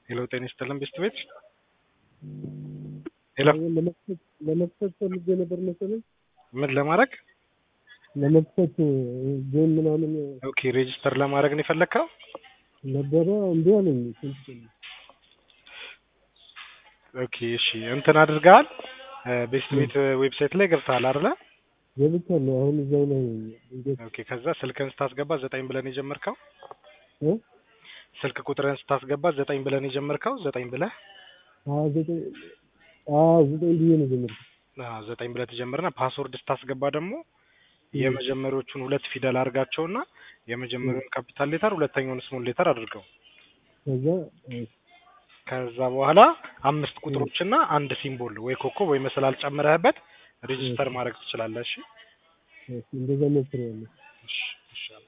ሄሎ ጤና ይስጥልን ቤስት ቤት ሄሎ ለመክፈት ለመክፈት ፈልጌ ነበር መሰለኝ ምን ለማድረግ ለመክፈት ጌም ምናምን ኦኬ ሬጂስተር ለማድረግ ነው የፈለግከው ነበረ እምቢ አለኝ። ስንት ቀን ኦኬ እሺ እንትን አድርገሃል ቤስት ቤት ዌብሳይት ላይ ገብተሃል አይደለ ገብቻለሁ። አሁን እዛው ላይ እንዴት ኦኬ ከዛ ስልክህን ስታስገባ ዘጠኝ ብለን የጀመርከው እ ስልክ ቁጥርህን ስታስገባ ዘጠኝ ብለን የጀመርከው ዘጠኝ ብለህ ሀያ ዘጠኝ አ ዘጠኝ ብዬ ነው ጀመርኩት። አዎ ዘጠኝ ብለህ ትጀምርና ፓስወርድ ስታስገባ ደግሞ የመጀመሪያዎቹን ሁለት ፊደል አድርጋቸውና የመጀመሪያውን ካፒታል ሌተር ሁለተኛውን ስሞል ሌተር አድርገው ከዛ ከዛ በኋላ አምስት ቁጥሮችና አንድ ሲምቦል ወይ ኮከብ ወይ መሰላል ጨምረህበት ሬጂስተር ማድረግ ትችላለህ። እሺ እንደዛ ሞክሬያለሁ። እሺ እሺ